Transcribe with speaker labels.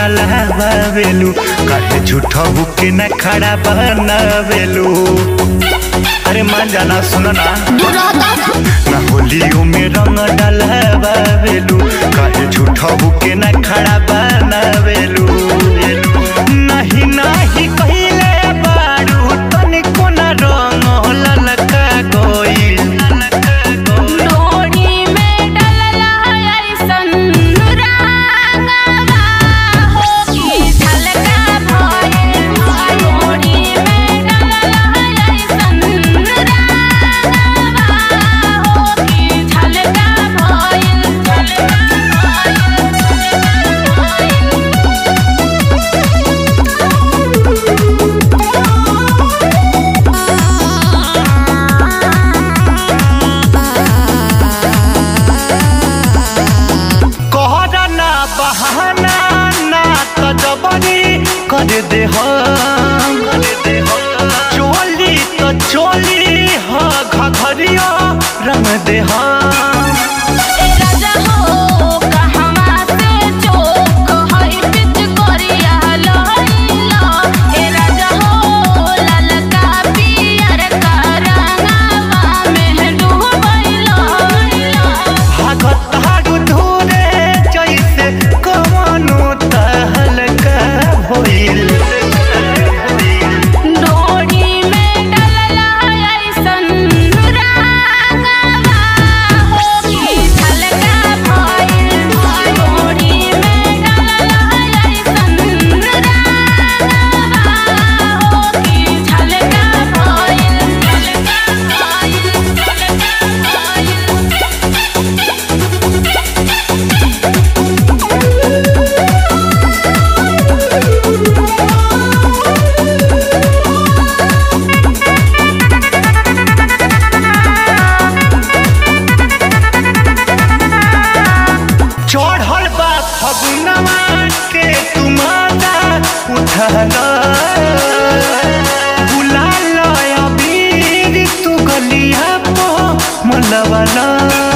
Speaker 1: डलावेलू काहे झूठा बुके न खड़ा बनावेलू अरे मान जाना सुनो ना ना होलियो में रंग डलावेलू काहे झूठा बुके न खड़ा बनावेलू नहीं नहीं कहिले बारू तनिको न रंग ललका गोइल
Speaker 2: डोरी में डलला ऐसन रंगवा हो कि झलका भइल डोरी में डलला ऐसन रंगवा हो कि झलका भइल झलका
Speaker 1: कहरा ना बहाना ना त जबरी कर दे हम चोली तो चोली ह घघरिया रंग दे हम
Speaker 2: ए राजा हो कहवा से चोक हई पिच करिया लइला ए राजा हो ललका पियर का रंगवा में डूबैला
Speaker 1: भागत हारू धूरे जैसे कवनो तहलका भइल
Speaker 2: डोरी में डलला ऐसन रंगवा हो कि झलका भइल डोरी में डलला ऐसन रंगवा हो कि झलका भइल झलका भइल झलका भइल
Speaker 1: चढ़ल बा फगुनवा के तुम्हारा उठला बुलाल अबीर तू गलिया पो मलवला